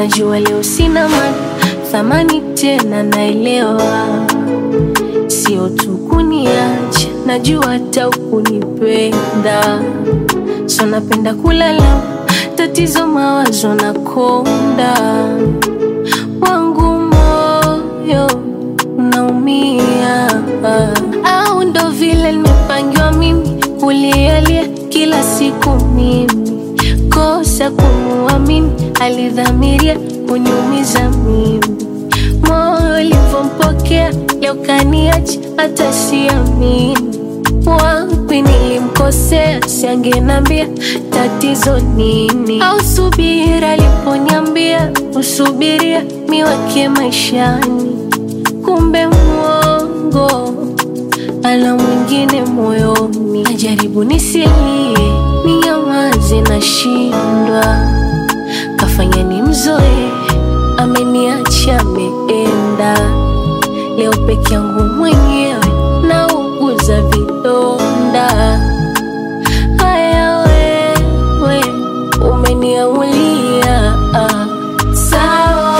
najua leo sina maana thamani tena, naelewa sio tu kuniacha, najua hata ukunipenda, so napenda kulala, tatizo mawazo na konda wangu moyo unaumia, au ndo vile nimepangiwa mimi kulialia kila siku mimi kosa kumuamini, alidhamiria kuniumiza mimi, moyo ulivyompokea leo kaniacha, hata siamini wapi nilimkosea, siangenambia tatizo nini, au subira aliponiambia usubiria miwake maishani, kumbe mwongo ala mwingine moyoni. Najaribu nisilie, ninyamaze, nashindwa, kafanya ni mzoe, ameniacha ameenda, leo peke yangu mwenyewe nauguza vidonda. Haya wewe umeniamulia, sawa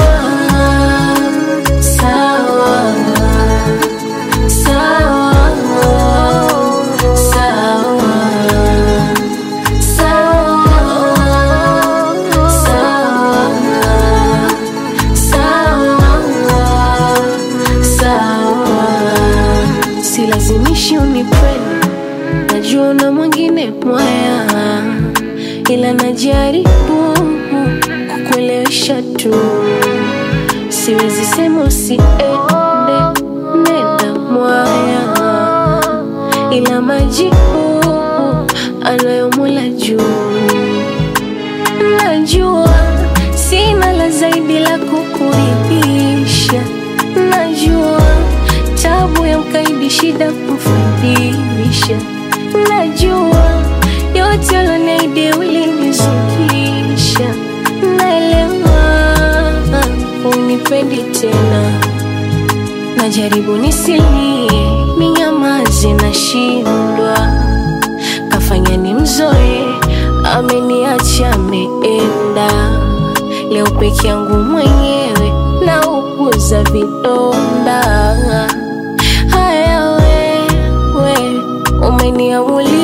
sawa sawa sawa sawa sawa sawa, silazimishi unipende, najua na mwingine mwaya, ila najaribu kukuelewesha tu, siwezi sema usiende, nenda mwaya, ila majibu anayo Mola juu. Najua sina la zaidi la kukuridhisha, najua tabu ya mkaidi shida kumfundisha, najua yote uloniahidi ulinizukisha, naelewa unipendi tena, najaribu nisilie, ninyamaze, nashindwa kafanya ni mzoe, ameniacha ameenda, leo peke yangu mwenyewe nauguza vidonda. Haya wewe umeniamulia